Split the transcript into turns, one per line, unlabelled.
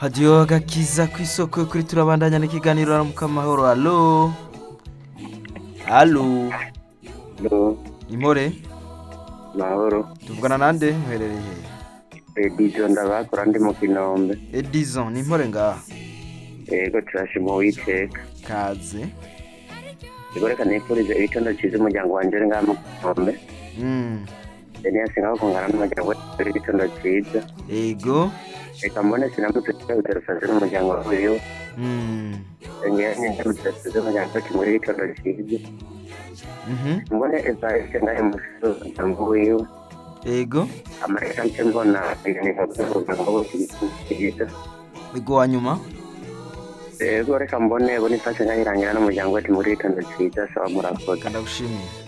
hadiyo gakiza ku isoko kuri turabandanya n'ikiganiro aramuka amahoro alo alo
Hello,
impore
mahoro.
tuvugana nande muherereye hehe
Edizo ndabakora ndi mu Kinombe.
edison ni impore ngaha
Yego turashima Uwiteka.
kaze
Yego reka nifurize ibitondo cyiza umuryango wanje uri ngaha mu Kinombe.
Mm,
Denias ngaho kungana n'umuryango we uri ibitondo cyiza.
ego
Reka mbone sinamutse uterusaze n'umuryango wiwe.
Mm,
Ngewe nyine uterusaze umuryango we muri ibitondo cyiza.
mhm,
Mbone Evariste ngahe mu umuryango wiwe.
ego
Amareka nce mbona ibiganiro by'umuryango we cyiza.
ego wa nyuma
Yego reka mbone Boniface ngahirangira n'umuryango we muri ibitondo cyiza. Sawa murakoze.
kandagushimiye